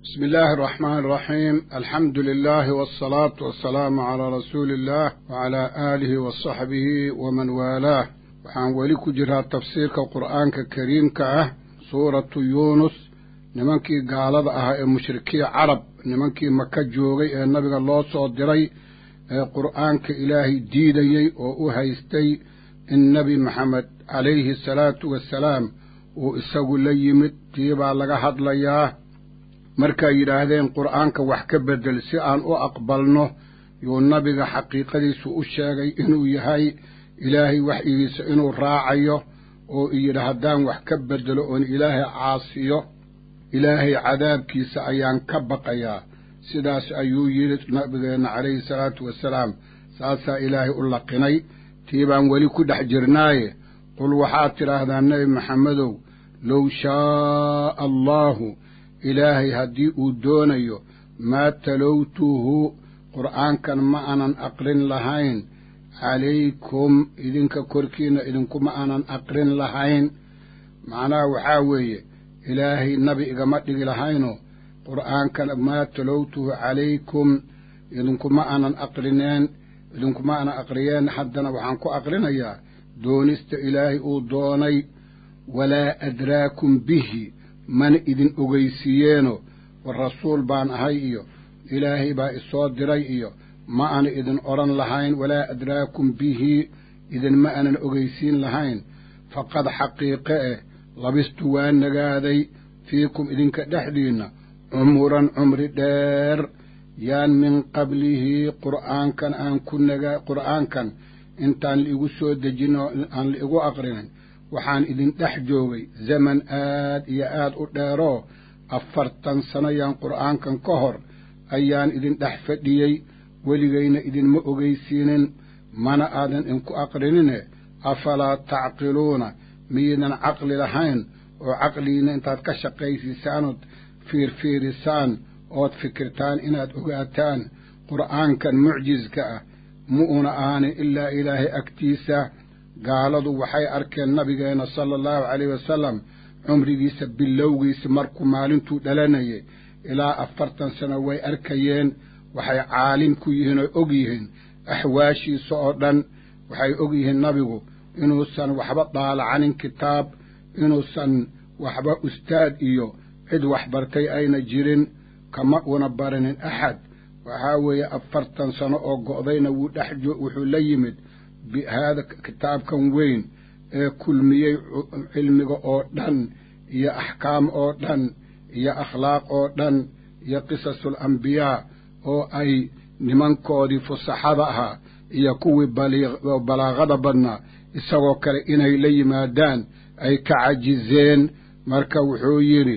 بسم الله الرحمن الرحيم الحمد لله والصلاة والسلام على رسول الله وعلى آله وصحبه ومن والاه waxaan weli ku jiraa tafsiirka qur'aanka kariimka ah suuratu yuunus nimankii gaalada ahaa ee mushrikii carab nimankii maka joogay ee nabiga loo soo diray ee qur'aanka ilaahay diidayey oo u haystay in nebi maxamed calayhi asalaatu wassalaam uu isagu la yimid tii baa laga hadlayaa markay yidhaahdeen qur'aanka wax ka beddel si aan u aqbalno yuu nabiga xaqiiqadiisu u sheegay inuu yahay ilaahay waxyigiisa inuu raacayo oo iyidhi haddaan wax ka beddelo oon ilaahay caasiyo ilaahay cadaabkiisa ayaan ka baqayaa sidaas ayuu yidhi nabigeenna calayhi salaatu wasalaam saasaa ilaahay u laqinay tii baan weli ku dhex jirnaaye qul waxaad tidhaahdaa nebi maxamedow low shaaa allaahu ilaahay haddii uu doonayo maa talowtuhu qur'aankan ma aanan aqrin lahayn calaykum idinka korkiinna idinkuma aanan aqrin lahayn macnaha waxaa weeye ilaahay nabi igama dhigi lahaynoo qur'aankan maa talowtuhu calaykum idinkuma aanan aqrineen idinkuma aanan aqriyeen haddana waxaan ku aqrinayaa doonista ilaahay uu doonay walaa adraakum bihi mana idin ogeysiiyeeno war rasuul baan ahay iyo ilaahay baa isoo diray iyo ma ana idin odhan lahayn walaa adraakum bihi idinma aanan ogeysiin lahayn faqad xaqiiqe eh labistu waa nagaaday fiikum idinka dhexdiinna cumuran cumri dheer yaan min qablihi qur'aankan aan ku nagaa qur'aankan intaan laigu soo dejino aan laigu aqrinin waxaan idin dhex joogay zaman aad iyo aad u dheeroo afartan sano yaan qur'aankan ka hor ayaan idin dhex fadhiyey weligayna idinma ogeysiinin mana aadan idinku aqrinine afalaa tacqiluuna miyaydan caqli lahayn oo caqligiinna intaad ka shaqaysiisaanood fiirfiirisaan ood fikirtaan inaad ogaataan qur'aankan mucjiska ah ma una ahaanin ilaa ilaahay agtiisa gaaladu waxay arkeen nabigeenna sala allahu calayhi wasalam cumrigiisa bilowgiisa markuu maalintuu dhalanayay ilaa afartan sano way arkayeen waxay caalim ku yihiin oo og yihiin axwaashiisa oo dhan waxay og yihiin nabigu inuusan waxba daalacanin kitaab inuusan waxba ustaad iyo cid waxbartay ayna jirin kama una barinin axad waxaa weeye afartan sano oo go'dayna wuu dhex wuxuu la yimid bihaada kitaabkan weyn ee kulmiyey cilmiga oo dhan iyo axkaam oo dhan iyo akhlaaq oo dhan iyo qisasul ambiyaa oo ay nimankoodii fusaxada ahaa iyo kuwii balaaqada badnaa isagoo kale inay la yimaadaan ay ka cajizeen marka wuxuu yidhi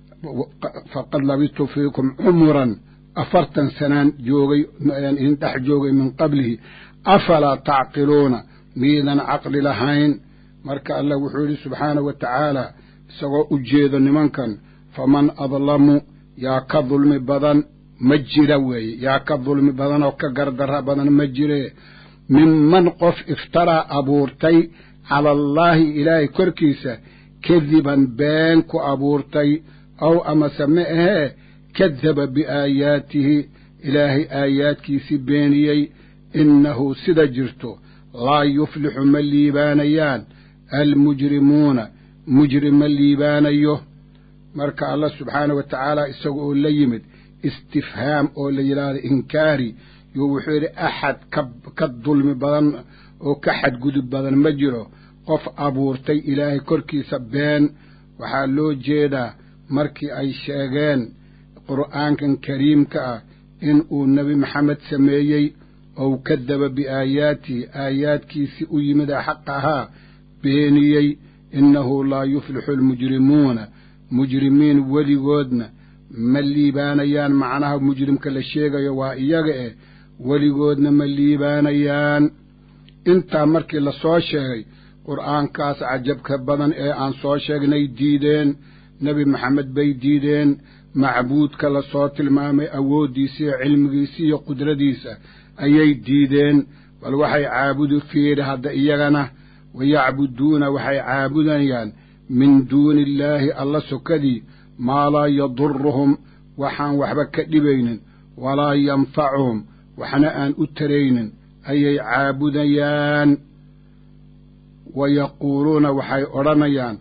faqad labistu fiikum cumuran afartan sanaan joogay idin dhex joogay min qablihi afalaa tacqiluuna miidan caqli lahayn marka allah wuxuu yidhi subxaanahu wa tacaala isagoo u jeedo nimankan faman adlamu yaa ka dulmi badan ma jira weeye yaa ka dulmi badan oo ka gardarra badan ma jire minman qof iftaraa abuurtay cala allaahi ilaahay korkiisa kadiban been ku abuurtay aw amase ma ahee kadaba biaayaatihi ilaahay aayaadkiisii beeniyey innahu sida jirto laa yuflixu ma liibaanayaan almujrimuuna mujrim ma liibaanayo marka allah subxaanah wa tacaala isaga oo la yimid istifhaam oo la yidhaahdo inkaari yo wuxuu yidhi axad ka ka dulmi badan oo ka xadgudub badan ma jiro qof abuurtay ilaahay korkiisa been waxaa loo jeedaa markii ay sheegeen qur'aankan kariimka ah in uu nebi maxamed sameeyey ou kadaba biaayaatihi aayaadkiisii u yimid ee xaq ahaa beeniyey innahu laa yuflixu almujrimuuna mujrimiin weligoodna ma liibaanayaan macnaha mujrimka la sheegayo waa iyaga eh weligoodna ma liibaanayaan intaa markii la soo sheegay qur'aankaas cajabka badan ee aan soo sheegnay diideen nebi maxamed bay diideen macbuudka la soo tilmaamay awooddiisa iyo cilmigiisa iyo qudradiisa ayay diideen bal waxay caabudi fiiri hadda iyagana wayacbuduuna waxay caabudayaan min duuni illaahi alla sokadii maa laa yaduruhum waxaan waxba ka dhibaynin walaa yanfacuhum waxna aan u taraynin ayay caabudayaan wa yaquuluuna waxay odhanayaan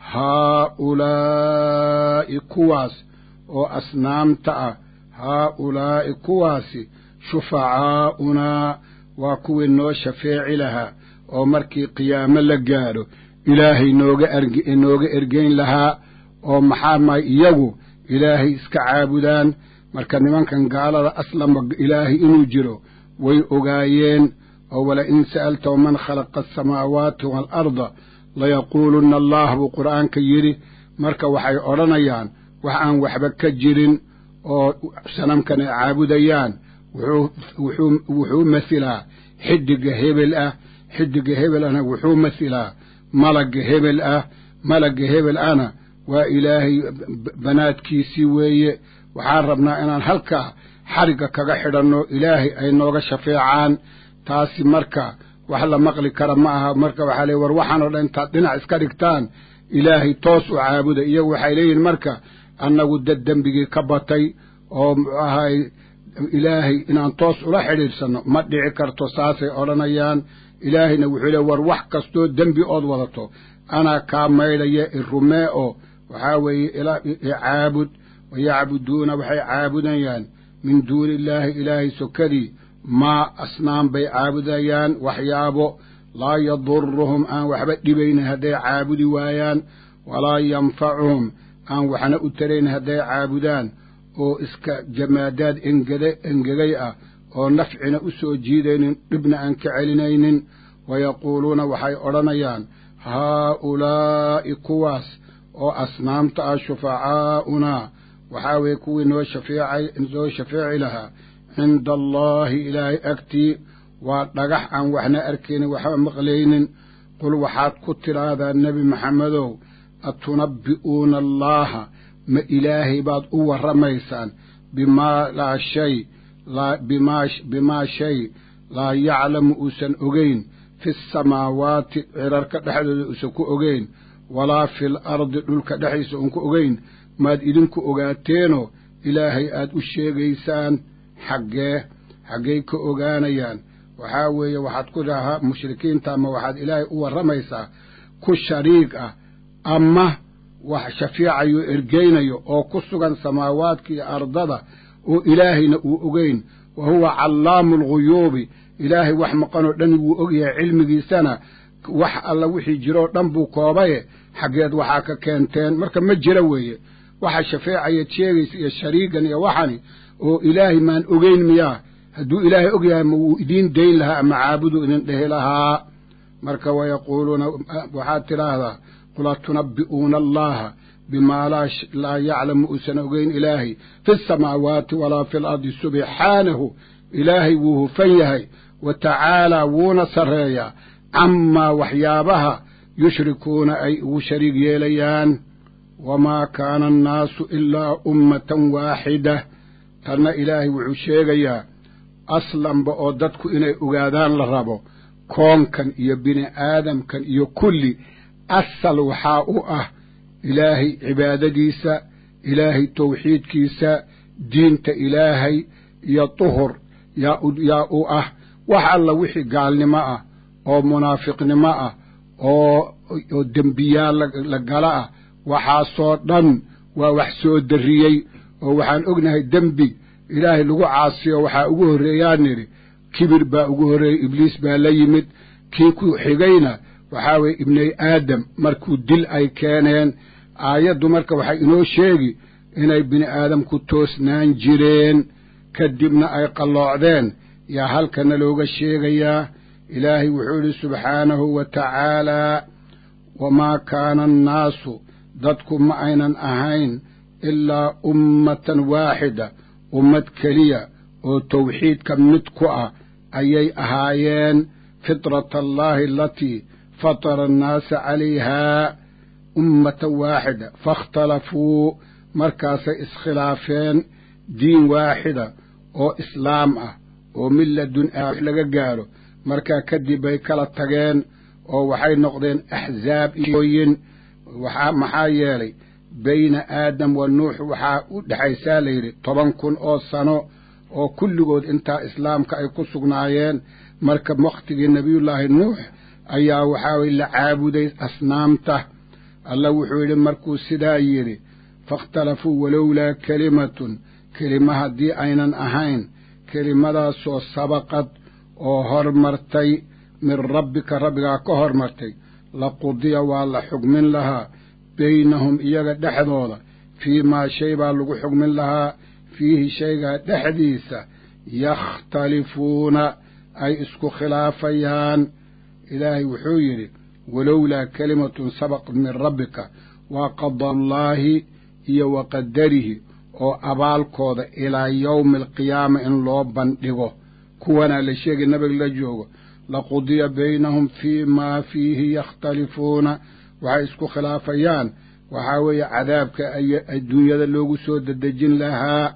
haaulaa'i kuwaas oo asnaamta ah haaulaa'i kuwaasi shufacaa'unaa waa kuwii noo shafeeci lahaa oo markii qiyaamo la gaadho ilaahay nooga nooga ergeyn lahaa oo maxaa maay iyagu ilaahay iska caabudaan marka nimankan gaalada aslama ilaahay inuu jiro way ogaayeen oo wala in sa'altahu man khalaqa asamaawaati waalarda layaquulunna allah buu qur'aanka yidhi marka waxay odhanayaan wax aan waxba ka jirin oo sanamkan ay caabudayaan wuxuu masilaa xidiga hebel ah xidiga hebel ahna wuxuu masilaa malagga hebel ah malagga hebel ahna waa ilaahay banaadkiisii weeye waxaan rabnaa inaan halkaa xarigga kaga xidhanno ilaahay ay nooga shafeecaan taasi marka wax la maqli kara ma aha marka waxaa leey war waxaanoo dhan intaad dhinac iska dhigtaan ilaahay toos u caabuda iyagu waxay leeyihin marka annagu dad dembigii ka batay oo muxuu ahay ilaahay inaan toos ula xidhiidhsanno ma dhici karto saasay odhanayaan ilaahayna wuxuu leey war wax kastoo dembi ood wadato anaa kaa maydhaya i rumee oo waxaa weeye icaabud wayacbuduuna waxay caabudayaan min duuni illaahi ilaahay sokadii maa asnaam bay caabudayaan waxyaabo laa yaduruhum aan waxba dhibaynin hadday caabudi waayaan walaa yanfacuhum aan waxna u taraynin hadday caabudaan oo iska jamaadaad engede engegay ah oo nafcina u soo jiidaynin dhibna aan ka celinaynin wayaquuluuna waxay odhanayaan haaulaa'i kuwaas oo asnaamta ah shufacaa'unaa waxaa weeye kuwii noo shafeecay noo shafeeci lahaa cinda allaahi ilaahay agtii waa dhagax aan waxna arkaynin waxba maqlaynin qul waxaad ku tidhaahdaa nebi maxamedow atunabbi'uuna allaaha ma ilaahay baad u warramaysaan bimaa laa shay laa bimaa bimaa shay laa yaclamu uusan ogeyn fi samaawaati cirarka dhexdooda uusan ku ogeyn walaa fil ardi dhulka dhexdiisa uun ku ogeyn maad idinku ogaateenoo ilaahay aad u sheegaysaan xaggee xaggay ka ogaanayaan waxaa weeye waxaad ku dhahaa mushrikiinta ama waxaad ilaahay u warramaysaa ku shariig ah ama wax shafiicayo ergeynayo oo ku sugan samaawaadka iyo ardada oo ilaahayna uu ogeyn wa huwa callaamu alguyuubi ilaahay wax maqanoo dhan wuu ogyahay cilmigiisana wax alla wixii jiroo dhan buu koobaye xaggeed waxaa ka keenteen marka ma jira weeye waxa shafeecayaad sheegaysa iyo shariigan iyo waxani oo ilaahay maan ogeyn miyaa hadduu ilaahay og yahay ma wuu idiin dayn lahaa ama caabudu idin dhehi lahaa marka wayaquuluuna waxaad tidhaahdaa qul atunabbi'uuna allaha bimaa laa yaclamu uusan ogeyn ilaahay fi samaawaati walaa fi lardi subxaanahu ilaahay wuu hufan yahay wa tacaalaa wuuna sarreeyaa camaa waxyaabaha yushrikuuna ay ugu shariig yeelayaan wamaa kaana annaasu ilaa ummatan waaxida tanna ilaahay wuxuu sheegayaa aslanba oo dadku inay ogaadaan la rabo koonkan iyo bini aadamkan iyo kulli asal waxaa u ah ilaahay cibaadadiisa ilaahay tawxiidkiisa diinta ilaahay iyo duhur yaa yaa u ah wax alla wixii gaalnimo ah oo munaafiqnimo ah oo oo dembiyaal la gala ah waxaasoo dhan waa wax soo darriyey oo waxaan ognahay dembi ilaahay lagu caasiyo waxaa ugu horreeyaan nidhi kibir baa ugu horreeyey ibliis baa la yimid kii ku xigayna waxaa weeye ibnay aadam markuu dil ay keeneen aayaddu marka waxay inoo sheegi inay bini aadamku toosnaan jireen kadibna ay qalloocdeen yaa halkana looga sheegayaa ilaahay wuxuu idhi subxaanahu wa tacaalaa wamaa kaana annaasu dadku ma aynan ahayn ilaa ummatan waaxida ummad keliya oo tawxiidka mid ku ah ayay ahaayeen fitrata allaahi alatii fatara annaasa calayhaa ummatan waaxida faاkhtalafuu markaasay iskhilaafeen diin waaxida oo islaam ah oo milladun wax laga gaadho markaa kadib bay kala tageen oo waxay noqdeen axzaab iyooyin waxaa maxaa yeelay bayna aadam wa nuux waxaa u dhexaysaa layidhi toban kun oo sano oo kulligood intaa islaamka ay ku sugnaayeen marka wakhtigii nebiyullaahi nuux ayaa waxaa weye la caabuday asnaamta alla wuxuu yidhi markuu sidaa yidhi faاkhtalafuu walowlaa kelimatun kelima haddii aynan ahayn kelimadaasoo sabaqad oo hormartay min rabbika rabbigaa ka hormartay laqudiya waa la xugmin lahaa baynahum iyaga dhexdooda fii maa shay baa lagu xugmin lahaa fiihi shaygaa dhexdiisa yakhtalifuuna ay isku khilaafayaan ilaahay wuxuu yidhi walowlaa kelimatun sabaqad min rabbika waa qadallaahi iyo wa qadarihi oo abaalkooda ilaa yowmi alqiyaama in loo bandhigo kuwanaa la sheegay nabiga la joogo laqudiya baynahum fii maa fiihi yakhtalifuuna waxay isku khilaafayaan waxaa weeye cadaabka adduunyada loogu soo dedejin lahaa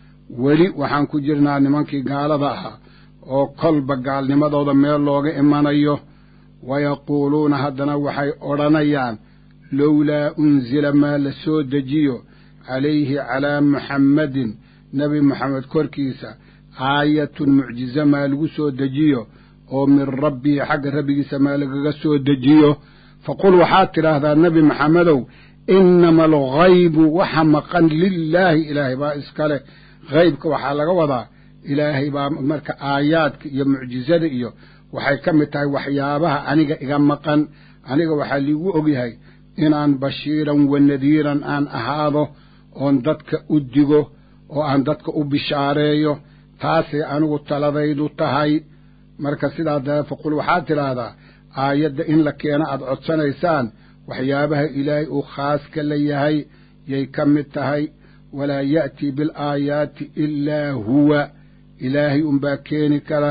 weli waxaan ku jirnaa nimankii gaalada ahaa oo kolba gaalnimadooda meel looga imanayo wayaquuluuna haddana waxay odhanayaan lowlaa unsila maa la soo dejiyo calayhi calaa muxammadin nebi moxamed korkiisa aayatun mucjize maa lagu soo dejiyo oo min rabbihi xagga rabbigiisa maa lagaga soo dejiyo faqul waxaad tidhaahdaa nebi maxamedow innama alghaybu waxa maqan lilaahi ilaahay baa iskale haybka waxaa laga wadaa ilaahay baa marka aayaadka iyo mucjizada iyo waxay ka mid tahay waxyaabaha aniga iga maqan aniga waxaa liigu ogyahay inaan bashiiran wa nadiiran aan ahaado oon dadka u digo oo aan dadka u bishaareeyo taasay anigu taladaydu tahay marka sidaa dee faqul waxaad tidhaahdaa aayadda in la keeno aad codsanaysaan waxyaabaha ilaahay uu khaaska la yahay yay ka mid tahay walaa ya'tii bilaayaati ilaa huwa ilaahay unbaa keeni kara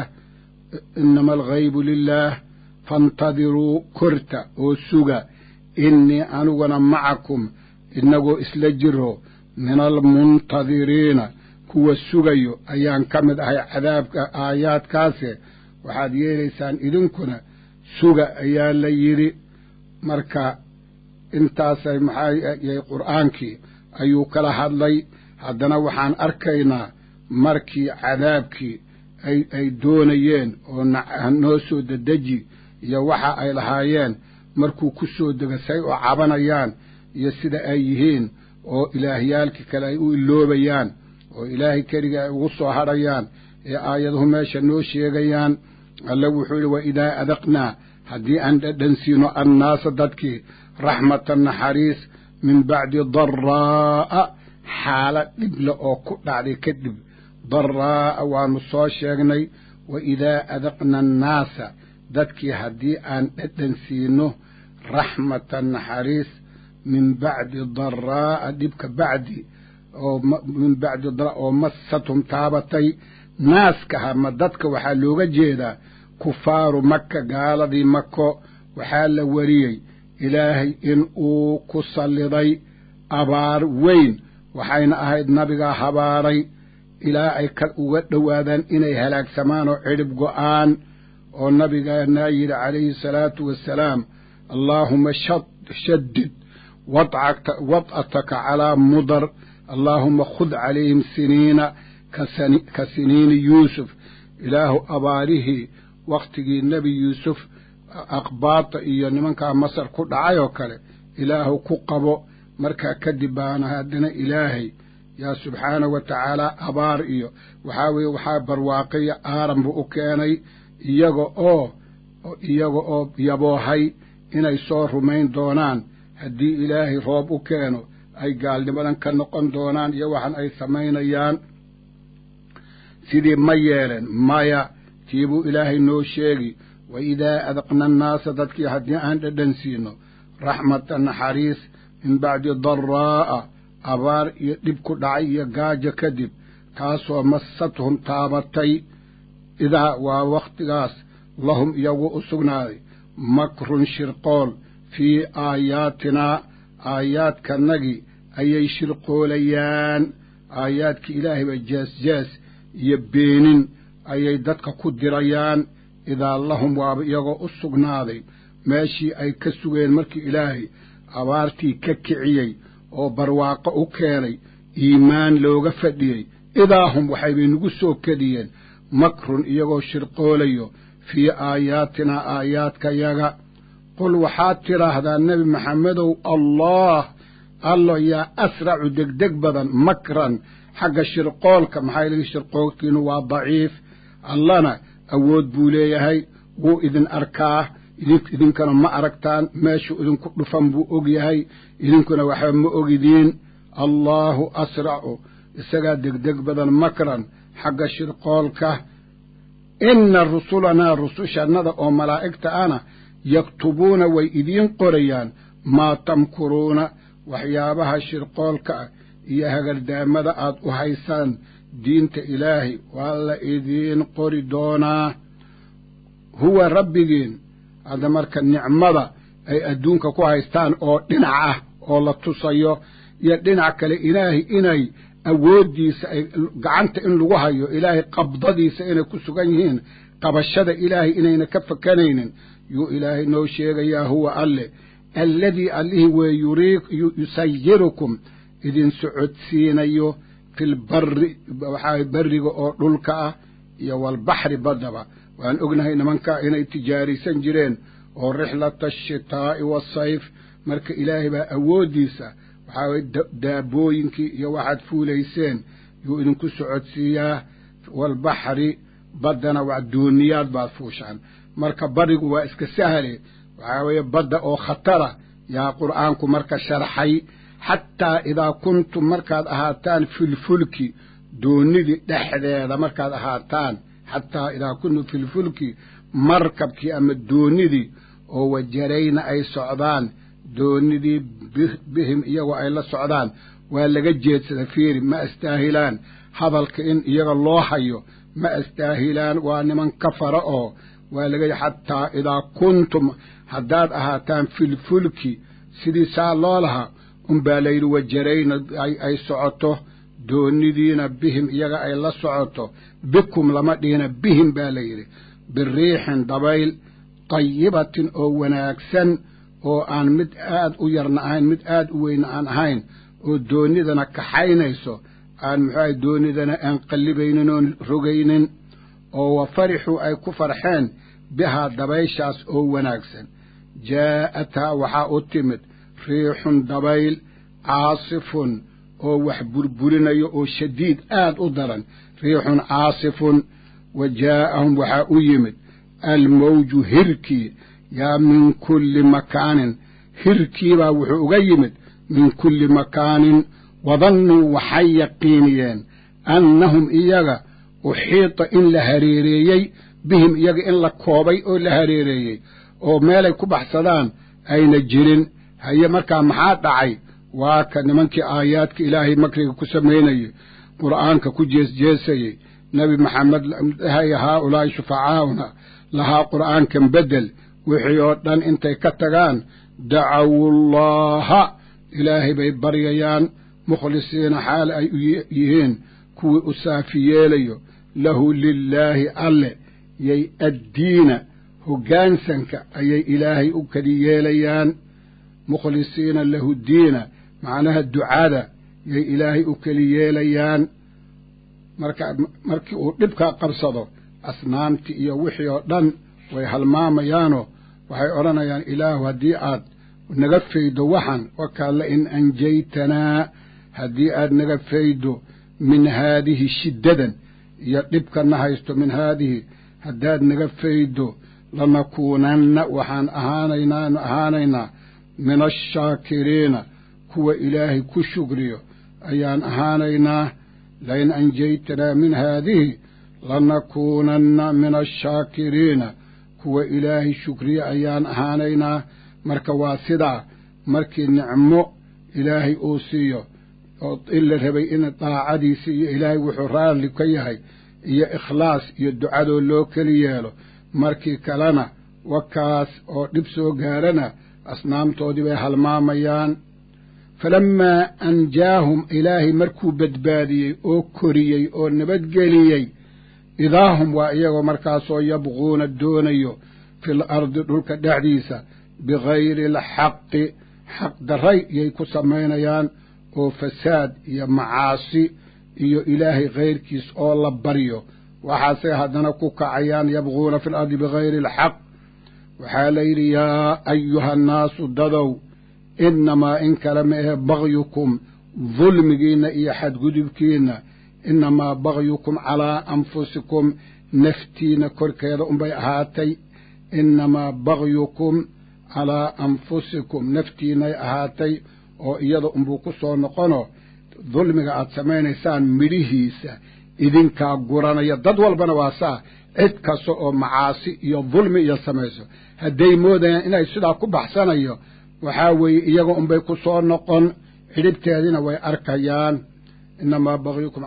inama alghaybu lilaah faintadiruu korta oo suga innii aniguna macakum inagoo isla jiro min almuntadiriina kuwa sugayo ayaan ka mid ahay cadaabka aayaadkaase waxaad yeelaysaan idinkuna suga ayaa la yidhi marka intaasay maxaayay qur'aankii ayuu kala hadlay haddana waxaan arkaynaa markii cadaabkii ay ay doonayeen oo noo soo dedeji iyo waxa ay lahaayeen markuu ku soo dega say oo cabanayaan iyo sida ay yihiin oo ilaahyaalkii kale ay u iloobayaan oo ilaahay keliga ay ugu soo hadhayaan ee aayaduhu meesha noo sheegayaan alle wuxuu yidhi wa idaa adaqnaa haddii aan dhadhansiino annaasa dadkii raxmatan naxariis min bacdi daraa'a xaala dhible oo ku dhacday kadib daraa'a waanu soo sheegnay wa idaa adaqna annaasa dadkii haddii aan dhadhansiino raxmatan naxariis min bacdi daraa'a dhibka bacdi oo min bacdi daraa oo massathum taabatay naaskaha ma dadka waxaa looga jeedaa kufaaru maka gaaladii mako waxaa la wariyey ilaahay in uu ku salliday abaar weyn waxayna ahayd nabigaa habaaray ilaa ay ka uga dhowaadaan inay halaagsamaan oo cidhib go'aan oo nabigaanaa yidhi calayhi salaatu wassalaam allaahuma shaddid wad'ataka calaa mudar allaahuma khud calayhim siniina ka siniini yuusuf ilaahu abaarihii wakhtigii nebi yuusuf aqbaata iyo nimankaa masar ku dhacay oo kale ilaahu ku qabo markaa kadib baana haddana ilaahay yaa subxaanahu wa tacaala abaar iyo waxaa weeye waxaa barwaaqiya aaran buu u keenay iyaga oo iyaga oo yaboohay inay soo rumayn doonaan haddii ilaahay roob u keeno ay gaalnimadan ka noqon doonaan iyo waxan ay samaynayaan sidii ma yeeleen maya tiibuu ilaahay noo sheegi wa idaa adaqna annaasa dadkii haddii aan dhadhan siino raxmata naxariis min bacdi daraa'a abaar iyo dhib ku dhacay iyo gaajo kadib taasoo massadhum taabatay idaa waa wakhtigaas lahum iyagu u sugnaaday makrun shirqool fii aayaatinaa aayaadkanagii ayay shirqoolayaan aayaadkii ilaahay bay jees-jees iyo beenin ayay dadka ku dirayaan idaa lahum waaba iyagoo u sugnaaday meeshii ay ka sugeen markii ilaahay abaartii ka kiciyey oo barwaaqo u keenay iimaan looga fadhiyey idaa hum waxaybay nagu soo kediyeen makrun iyagoo shirqoolayo fii aayaatinaa aayaadkayaga qul waxaad tidhaahdaa nebi maxamedow allah allo yaa asracu degdeg badan makran xagga shirqoolka maxaa lii shirqoolkiinu waa daciif allana awood buu leeyahay wuu idin arkaa idinkana ma aragtaan meeshuu idinku dhufan buu og yahay idinkuna waxba ma ogidiin allaahu asracu isagaa degdeg badan makran xagga shirqoolka inna rusulanaa rusushannada oo malaa'igta ana yaktubuuna way idiin qorayaan maa tamkuruuna waxyaabaha shirqoolka ah iyo hagardaamada aad u haysaan diinta ilaahay waa la idiin qori doonaa huwa rabbigiin hadda marka nicmada ay adduunka ku haystaan oo dhinac ah oo la tusayo iyo dhinac kale ilaahay inay awooddiisa ay gacanta in lagu hayo ilaahay qabdadiisa inay ku sugan yihiin qabashada ilaahay inayna ka fakanaynin yuu ilaahay noo sheegayaa huwa alle alladii allihii wee yusayirukum idin socodsiinayo filbari waxaa berriga oo dhulka ah iyo walbaxri baddaba waan ognahay nimankaa inay tijaaraysan jireen oo rixlata ashitaa'i waasayf marka ilaahay baa awooddiisa waxaa waye daabooyinkii iyo waxaad fuulayseen yuu idinku socodsiiyaa walbaxri baddana waa dooniyaad baad fuushaan marka barigu waa iska sahle waxaa weeye badda oo khatara yaa qur'aanku marka sharxay xataa idaa kuntum markaad ahaataan filfulki doonidii dhexdeeda markaad ahaataan xataa idaa kuntum filfulki markabkii ama doonidii oo wajarayna ay socdaan doonidii bihim iyagoo ay la socdaan waa laga jeedsada fiiri ma astaahilaan hadalka in iyaga loo hayo ma astaahilaan waa niman kafara oo waa laga xataa idaa kuntum haddaad ahaataan filfulki sidii saa loo lahaa unbaa layidhi wajarayna ay socoto doonidiina bihim iyaga ay la socoto bikum lama dhihina bihim baa layidhi biriixin dabayl tayibatin oo wanaagsan oo aan mid aad u yarna ahayn mid aad u weyna aan ahayn oo doonidana kaxaynayso aan muxuaha doonidana aan qallibaynin oon rogaynin oo wa farixuu ay ku farxeen bihaa dabayshaas oo wanaagsan jaa'athaa waxaa u timid riixun dabayl caasifun oo wax burburinayo oo shadiid aad u daran riixun caasifun wa jaa'ahum waxaa u yimid almawju hirkii yaa min kulli makaanin hirkiibaa wuxuu uga yimid min kulli makaanin wadannuu waxay yaqiiniyeen annahum iyaga uxiita in la hareereeyey bihim iyaga in la koobay oo la hareereeyey oo meelay ku baxsadaan ayna jirin haye markaa maxaa dhacay waa ka nimankii aayaadka ilaahay makriga ku samaynayey qur'aanka ku jeesjeesayey nebi maxamed dhahaya haa ulaahi shufacaa'una lahaa qur'aankan beddel wixii oo dhan intay ka tagaan dacawullaaha ilaahay bay baryayaan mukhlisiina xaal ay u yihiin kuwii u saafi yeelayo lahu lilaahi alle yay addiina hoggaansanka ayay ilaahay u kali yeelayaan mukhlisiina lahu diina macnaha ducada yay ilaahay u keli yeelayaan marka markii uu dhibkaa qabsado asnaamtii iyo wixii oo dhan way halmaamayaanoo waxay odhanayaan ilaahu haddii aad naga faydo waxan wakaa la in anjaytanaa haddii aad naga faydo min haadihi shiddadan iyo dhibkana haysto min haadihi haddaad naga faydo lanakuunanna waxaan ahaanaynaanu ahaanaynaa min ashaakiriina kuwa ilaahay ku shukriyo ayaan ahaanaynaa lain anjaytanaa min haadihi lanakuunanna min ashaakiriina kuwa ilaahay shukriyo ayaan ahaanaynaa marka waa sidaa markii nicmo ilaahay uu siiyo oo in la rabay in daacadiisa iyo ilaahay wuxuu raalli ka yahay iyo ikhlaas iyo ducadoo loo keli yeelo markii kalena wakaas oo dhib soo gaarana asnaamtoodii bay halmaamayaan falammaa anjaahum ilaahay markuu badbaadiyey oo koriyey oo nabadgeliyey idaahum waa iyagoo markaasoo yabquuna doonayo fil ardi dhulka dhexdiisa bigayri alxaqi xaqdarray iyay ku samaynayaan oo fasaad iyo macaasi iyo ilaahay kayrkiis oo la baryo waxaasay haddana ku kacayaan yabquuna fi lardi bigayri alxaq waxaa la yidhi yaa ayuha annaasu dadow innamaa in kale ma ahe bagyukum dulmigiinna iyo xadgudubkiinna innamaa bagyukum calaa anfusikum naftiina korkeeda unbay ahaatay innamaa bagyukum calaa anfusikum naftiinay ahaatay oo iyada unbuu ku soo noqono dulmiga aad samaynaysaan midhihiisa idinkaa guranaya dad walbana waa saa cid kasta oo macaasi iyo dulmi iyo samayso hadday moodayaan inay sidaa ku baxsanayo waxaa weeye iyaga unbay ku soo noqon xidhibteediina way arkayaan innamaa bagyukum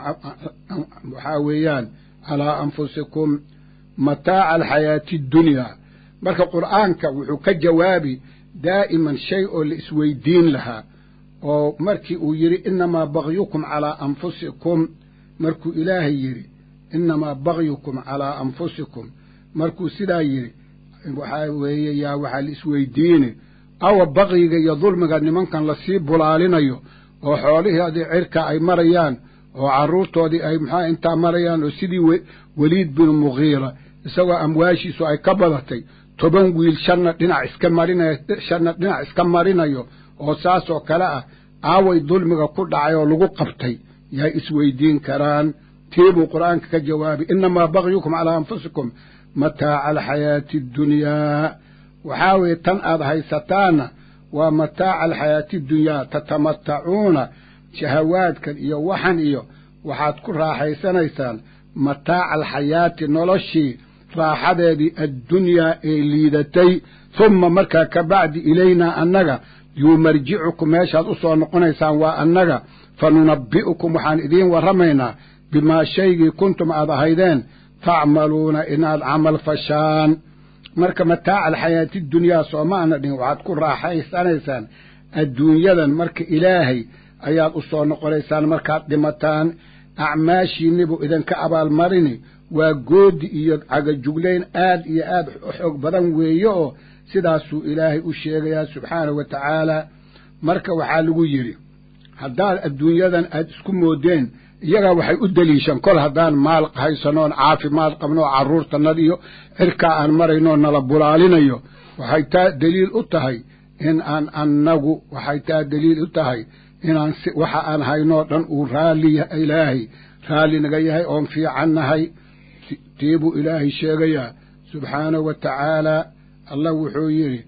waxaa weeyaan calaa anfusikum mataaca alxayaati addunyaa marka qur'aanka wuxuu ka jawaabi daa'iman shay oo la isweydiin lahaa oo markii uu yidhi innamaa bagyukum calaa anfusikum markuu ilaahay yidhi innamaa bagyukum calaa anfusikum markuu sidaa yidhi waxaa weeye yaa waxaa la isweydiini awa bakyiga iyo dulmiga nimankan lasii bulaalinayo oo xoolihii adii cirka ay marayaan oo carruurtoodii ay maxaa intaa marayaan oo sidii weliid binu mughiira isagoo amwaashiisu ay ka badatay toban wiil shanna dhinac iska marinayo shanna dhinac iska marinayo oo saas oo kale ah aaway dulmiga ku dhacay oo lagu qabtay yaay isweydiin karaan tii buu qur'aanka ka jawaabay innamaa bagyukum calaa anfusikum mataaca alxayaati addunyaa waxaa weeye tan aad haysataanna waa mataaca alxayaati addunyaa tatamatacuuna shahawaadkan iyo waxan iyo waxaad ku raaxaysanaysaan mataaca alxayaati noloshii raaxadeedii addunyaa ee liidatay humma markaa ka bacdi ilaynaa annaga yuu marjicukum meeshaad u soo noqonaysaan waa annaga fa nunabbi'ukum waxaan idiin warramaynaa bimaa shaygii kuntum aad ahaydeen tacmaluuna inaad camal fashaan marka mataaca alxayaati dunyaa sooma ana dhihin waxaad ku raaxaysanaysaan adduunyadan marka ilaahay ayaad u soo noqonaysaan markaad dhimataan acmaashiinnibuu idinka abaalmarini waa goodi iyo cagajuglayn aad iyo aad u xoog badan weeye oo sidaasuu ilaahay u sheegayaa subxaanahu wa tacaala marka waxaa lagu yidhi haddaad adduunyadan aad isku moodeen iyagaa waxay u deliishan kol haddaan maal haysanoon caafimaad qabno oo carruurtanad iyo cirkaa aan marayno nala bulaalinayo waxay taa deliil u tahay in aan annagu waxay taa deliil u tahay inaan si waxa aan haynoo dhan uu raalli ilaahay raalli naga yahay oon fiican nahay tii buu ilaahay sheegayaa subxaanahu wa tacaalaa allah wuxuu yidhi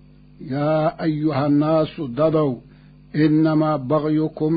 yaa ayuha annaasu dadow innamaa bagyukum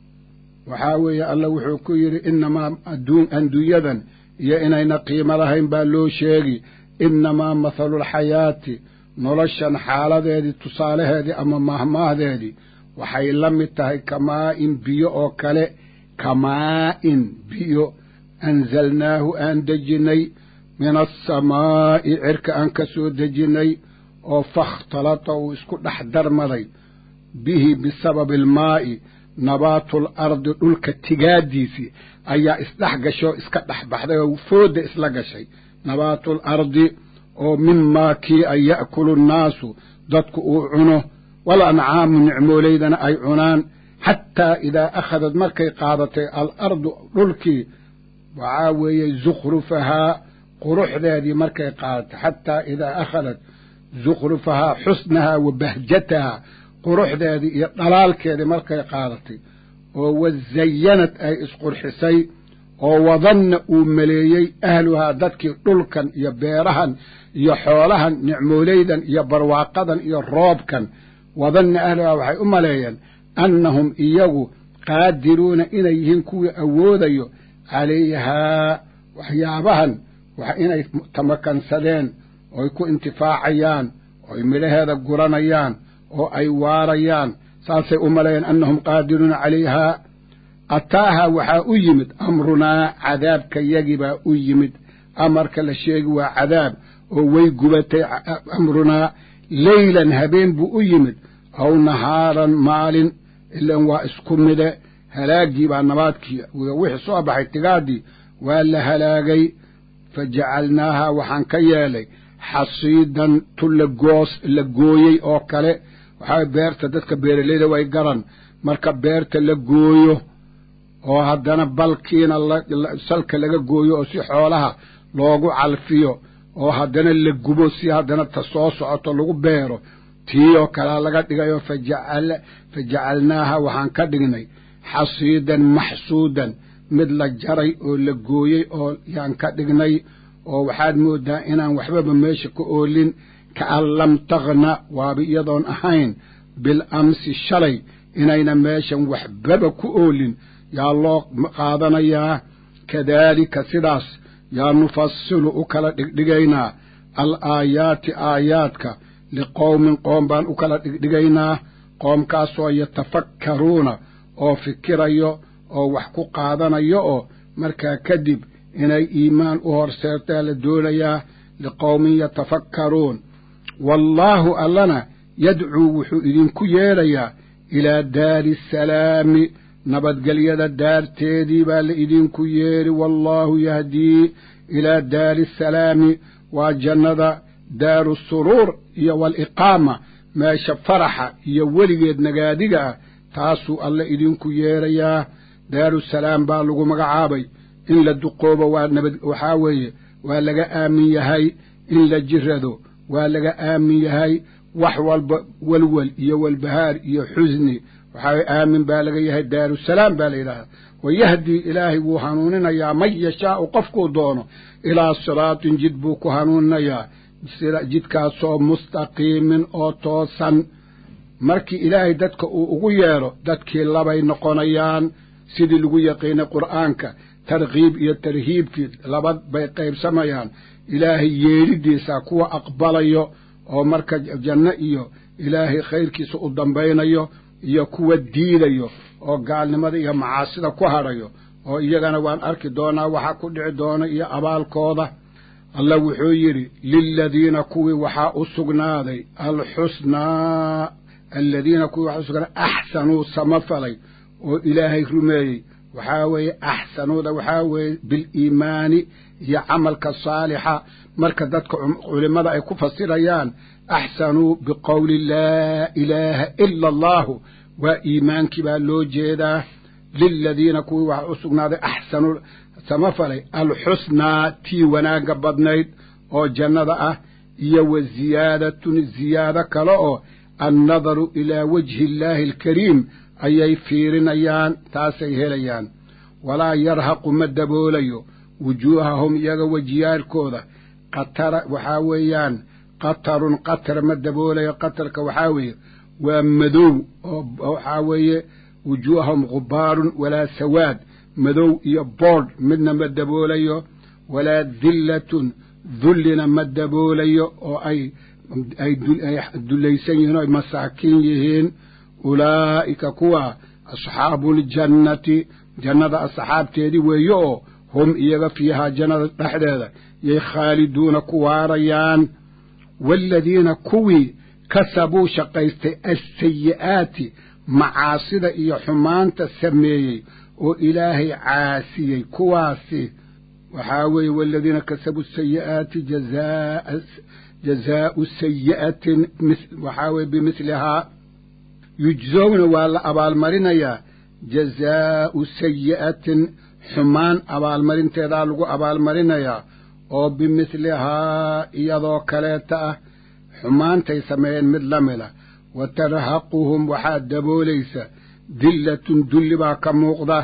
waxaa weeye allah wuxuu ku yidhi innamaa adduunyadan iyo inayna qiimo lahayn baa loo sheegi innamaa mathalulxayaati noloshan xaaladeedii tusaalaheedii ama mahmaahdeedii waxay la mid tahay kamaa'in biyo oo kale kamaa'in biyo anzalnaahu aan dejinnay min alsamaa'i cirka aan ka soo dejinnay oo fakhtalata uu isku dhex darmaday bihi bisababi almaa'i nabaatul ardi dhulka tigaaddiisii ayaa isdhex gashay oo iska dhex baxday oo foodda isla gashay nabaatul ardi oo mimaa kii an ya'kulu nnaasu dadku uu cuno wal ancaamu nicmoolaydana ay cunaan xataa idaa akhadad markay qaadatay alardu dhulkii waxaa weeye zukhrufahaa quruxdeedii markay qaadatay xataa idaa akhadat zukhrufahaa xusnahaa wa bahjatahaa quruxdeedii iyo dhalaalkeedii markay qaadatay oo wazayanad ay isqurxisay oo wadanna uu maleeyey ahluhaa dadkii dhulkan iyo beerahan iyo xoolahan nicmoolaydan iyo barwaaqadan iyo roobkan wadanna ahluhaa waxay u maleeyeen annahum iyagu qaadiruuna inay yihiin kuwii awoodayo calayhaa waxyaabahan inay tamakansadeen ooy ku intifaacayaan ooy midhaheeda guranayaan oo ay waarayaan saasay u maleeyeen annahum qaadiruuna calayhaa ataahaa waxaa u yimid amrunaa cadaabka yagibaa u yimid amarka la sheegi waa cadaab oo way gubatay amrunaa leylan habeen buu u yimid aw nahaaran maalin ilan waa isku mide halaaggii baa nabaadkii wixii soo baxay tigaaddii waa la halaagay fa jacalnaahaa waxaan ka yeelay xasiidan tu lagoos la gooyey oo kale waxaa beerta dadka beeraleyda way garan marka beerta la gooyo oo haddana balkiina salka laga gooyo oo si xoolaha loogu calfiyo oo haddana la gubo si haddana ta soo socoto lagu beero tii oo kalea laga dhigayo fajacal fa jacalnaaha waxaan ka dhignay xasiidan maxsuudan mid la jaray oo la gooyey oo yaan ka dhignay oo waxaad moodaa inaan waxbaba meesha ka oolin kaan lam takhna waaba iyadoon ahayn bil amsi shalay inayna meeshan waxbaba ku oolin yaa loo qaadanayaa kadaalika sidaas yaa nufasilu u kala dhigdhigaynaa al aayaati aayaadka liqowmin qoom baan u kala dhigdhigaynaa qoomkaasoo yatafakkaruuna oo fikirayo oo wax ku qaadanayo oo markaa kadib inay iimaan u horseertaa la doonayaa liqowmin yatafakkaruun wallaahu allana yadcuu wuxuu idinku yeedhayaa ilaa daari asalaami nabadgelyada daarteedii baa la idinku yeedhi wallaahu yahdii ilaa daari asalaami waa jannada daaru suruur iyo waaliqaama meesha faraxa iyo weligeed nagaadiga ah taasuu alle idinku yeedhayaa daarusalaam baa lagu magacaabay in la duqoobo waa nabad waxaa weeye waa laga aamin yahay in la jirado waa laga aamin yahay wax walba welwel iyo walbahaar iyo xusni waxaa aamin baa laga yahay daarusalaam baa la yidhahdaa wayahdii ilaahay wuu hanuuninayaa man yashaau qofkuu doono ilaa siraatin jid buu ku hanuuninayaa jidkaasoo mustaqiimin oo toosan markii ilaahay dadka uu ugu yeedho dadkii labay noqonayaan sidii lagu yaqiinay qur'aanka tarkiib iyo tarhiibkii laba bay qaybsamayaan ilaahay yeedhidiisa kuwa aqbalayo oo marka janno iyo ilaahay khayrkiisa u dambaynayo iyo kuwa diidayo oo gaalnimada iyo macaasida ku hadhayo oo iyagana waan arki doonaa waxa ku dhici doona iyo abaalkooda allah wuxuu yidhi liladiina kuwii waxaa u sugnaaday alxusnaa aladiina kuwii waxaa u sugnaaday axsanuu samafalay oo ilaahay rumeeyey waxaa weeye axsanuuda waxaa weeye biliimaani iyo camalka saalixa marka dadka culimmada ay ku fasirayaan axsanuu biqowli laa ilaaha ila allahu waa iimaankii baa loo jeedaa liladiina kuwii waxaa u sugnaaday axsanuu samafalay alxusnaa tii wanaagga badnayd oo jannada ah iyo wa ziyaadatun ziyaado kale oo annadaru ilaa wajhi illaahi alkariim ayay fiirinayaan taasay helayaan walaa yarhaqu ma daboolayo wujuuhahum iyaga wejiyaalkooda qatara waxaa weeyaan qatarun qatar ma daboolayo qatarka waxaa weeye waa madow oo waxaa weeye wujuuhahum gubaarun walaa sawaad madow iyo boodh midna ma daboolayo walaa dillatun dullina ma daboolayo oo ay ay dullaysan yihiin oo ay masaakiin yihiin ulaa'ika kuwa asxaabuuljannati jannada asxaabteedii weeye oo hum iyaga fiihaa jannada dhexdeeda yay khaaliduuna ku waarayaan waaladiina kuwii kasabuu shaqaystay alsayi'aati macaasida iyo xumaanta sameeyey oo ilaahay caasiyey kuwaasi waxaa weeye waaladiina kasabuu sayi'aati jazaa jazaa'u sayi'atin waxaa weye bimithlihaa yujzowna waa la abaalmarinayaa jazaa'u sayi'atin xumaan abaalmarinteedaa lagu abaalmarinayaa oo bimithlihaa iyadoo kaleeta ah xumaantay sameeyeen mid la mida wa tarhaquhum waxaa daboolaysa dillatun dulli baa ka muuqda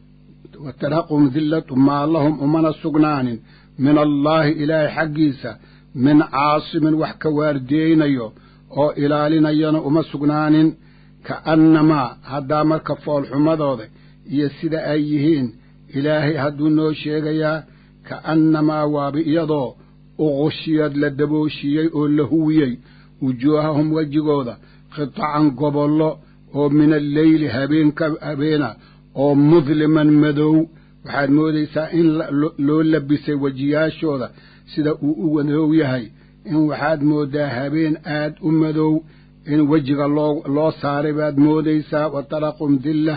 wa tarhaquhum dillatu maa lahum umana sugnaanin min allaahi ilaahay xaggiisa min caasimin wax ka waardiyeynayo oo ilaalinayana uma sugnaanin ka'annamaa haddaa marka foolxumadooda iyo sida ay yihiin ilaahay hadduu noo sheegayaa ka'annamaa waaba iyadoo uqushiyad la dabooshiiyey oo la huwiyey wujuuhahum wejigooda qitacan gobollo oo min alleyli habeenka habeena oo mudliman madow waxaad moodaysaa in loo labisay wejiyaashooda sida uu u madow yahay in waxaad mooddaa habeen aad u madow in wejiga loo loo saaray baad moodaysaa wa taraqum dillah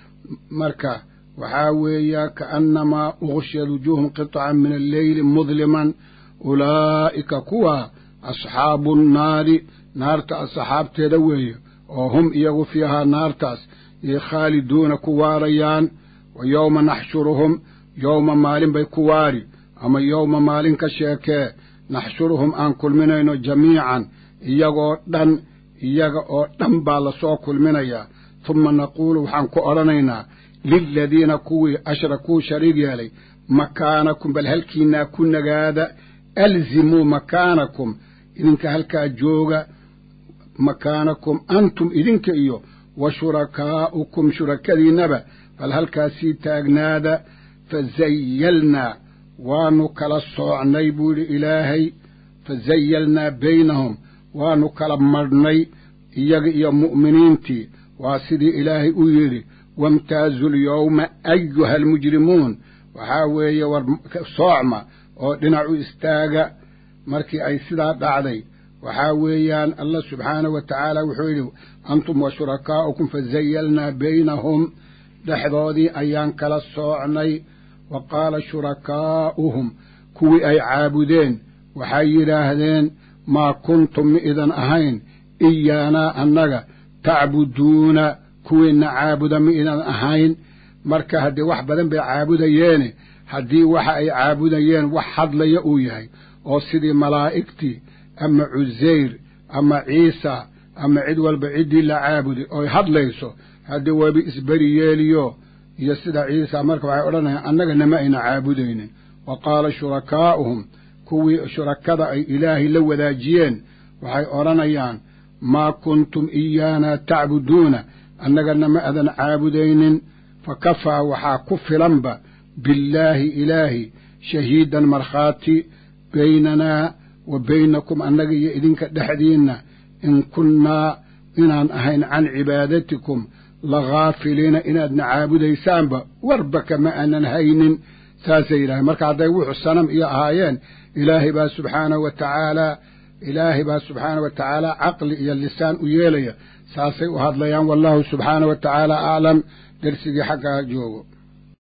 marka waxaa weeya ka'annamaa uqshiyad wujuuhum qitacan min alleyli mudliman ulaa'ika kuwa asxaabu nnaari naarta asxaabteeda weeye oo hum iyagu fiihaa naartaas iyo khaaliduuna ku waarayaan wa yowma naxshuruhum yowma maalin bay ku waari ama yowma maalin ka sheekee naxshuruhum aan kulminayno jamiican iyagoo dhan iyaga oo dhan baa lasoo kulminayaa tuma naquulu waxaan ku odhanaynaa liladiina kuwii ashrakuu shariig yeelay makaanakum bal halkiinaa ku nagaada alzimuu makaanakum idinka halkaa jooga makaanakum antum idinka iyo wa shurakaa'ukum shurakadiinnaba bal halkaasii taagnaada fazayalnaa waanu kala soocnay buu yidhi ilaahay fazayalnaa baynahum waanu kala madhnay iyaga iyo mu'miniintii waa sidii ilaahay u yidhi wamtaazu lyowma ayuha almujrimuun waxaa weeye war soocma oo dhinac u istaaga markii ay sidaa dhacday waxaa weeyaan allah subxaanahu wa tacaala wuxuu yidhi antum wa shurakaa'ukum fazayalnaa baynahum dhexdoodii ayaan kala soocnay wa qaala shurakaa'uhum kuwii ay caabudeen waxay yidhaahdeen maa kuntum mi idan ahayn iyaanaa annaga tacbuduuna kuwiinna caabuda mi idan ahayn marka haddii wax badan bay caabudayeene haddii waxa ay caabudayeen wax hadlaya uu yahay oo sidii malaa'igtii ama cusayr ama ciisa ama cid walba ciddii la caabuday oy hadlayso haddii wabi isberi yeeliyo iyo sida ciisa marka waxay odhanayaan annagana ma ayna caabudaynin wa qaala shurakaa'uhum kuwii shurakada ay ilaahay la wadaajiyeen waxay odhanayaan maa kuntum iyaana tacbuduuna annagana ma adan caabudaynin fa kafaa waxaa ku filanba billaahi ilaahi shahiidan markhaati baynanaa wa baynakum annaga iyo idinka dhexdiinna in kunnaa inaan ahayn can cibaadatikum laghaafiliina inaadna caabudaysaanba warba kama aanan haynin saasay yidhaaheen marka hadday wuxuu sanam iyo ahaayeen ilaahay baa subxaanahu wa tacaalaa ilaahay baa subxaanahu wa tacaala caqli iyo lisaan u yeelaya saasay u hadlayaan wallahu subxaanahu wa tacaala aclam dersigii xaggaa joogo